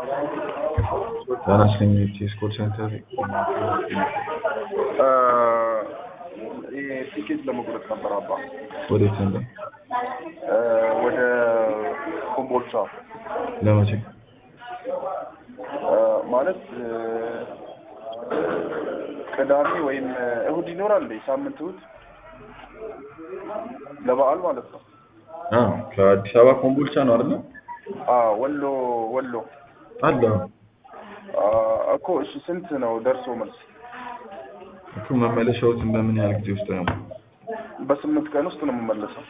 በአነስተኞች የስፖርት ሴንተር ይሄ ቲኬት ለመቁረጥ ነበር አባ ወዴት ነበር? ወደ ኮምቦልቻ ለመቼ? ማለት ቅዳሜ ወይም እሁድ ይኖራል ሳምንት እሁድ ለበዓል ማለት ነው። አዎ ከአዲስ አበባ ኮምቦልቻ ነው አይደለ? አዎ ወሎ ወሎ አለ እኮ እሺ ስንት ነው ደርሶ መልስ? እኮ መመለሻዎትን በምን ያህል ጊዜ ውስጥ ነው? በስምንት ቀን ውስጥ ነው የምመለሰው።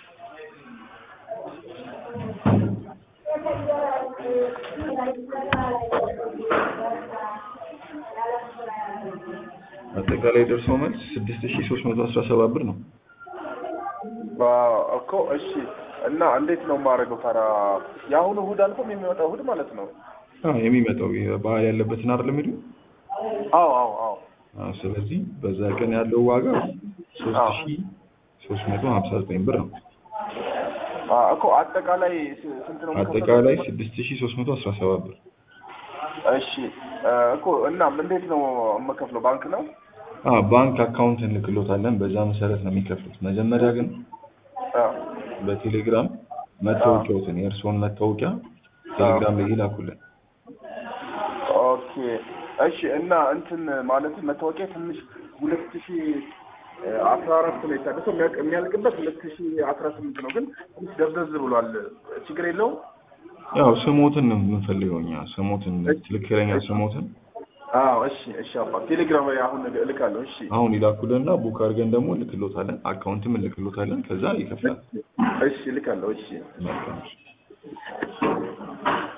አጠቃላይ ደርሶ መልስ ስድስት ሺህ ሶስት መቶ አስራ ሰባት ብር ነው። እኮ እሺ እና እንዴት ነው የማደርገው ታዲያ? የአሁኑ እሁድ አልፎም የሚመጣው እሁድ ማለት ነው? አዎ የሚመጣው በዓል ያለበትን አይደለም ሄዱ? አዎ አዎ አዎ አዎ ስለዚህ በዛ ቀን ያለው ዋጋ ሶስት ሺህ ሶስት መቶ ሀምሳ ዘጠኝ ብር ነው። እኮ አጠቃላይ ስንት ነው? አጠቃላይ ስድስት ሺህ ሶስት መቶ አስራ ሰባት ብር። እሺ እኮ እና እንዴት ነው የምከፍለው? ባንክ ነው? አዎ ባንክ አካውንት እንልክሎታለን። በዛ መሰረት ነው የሚከፍሉት። መጀመሪያ ግን በቴሌግራም መታወቂያዎትን የእርስዎን መታወቂያ ቴሌግራም ላይ ይላኩልን። ኦኬ እሺ። እና እንትን ማለት መታወቂያ ትንሽ ሁለት ሺ አስራ አራት ነው የታደሰው የሚያልቅበት ሁለት ሺ አስራ ስምንት ነው፣ ግን ትንሽ ደብዘዝ ብሏል። ችግር የለውም። ያው ስሞትን ነው የምንፈልገው እኛ ስሞትን፣ ትክክለኛ ስሞትን። አዎ እሺ እሺ አባ ቴሌግራም ላይ አሁን እልካለሁ። እሺ አሁን ይላኩልንና ቡክ አድርገን ደግሞ እልክሎታለን። አካውንትም እልክሎታለን። ከዛ ይከፍላል። እሺ እልካለሁ። እሺ መልካም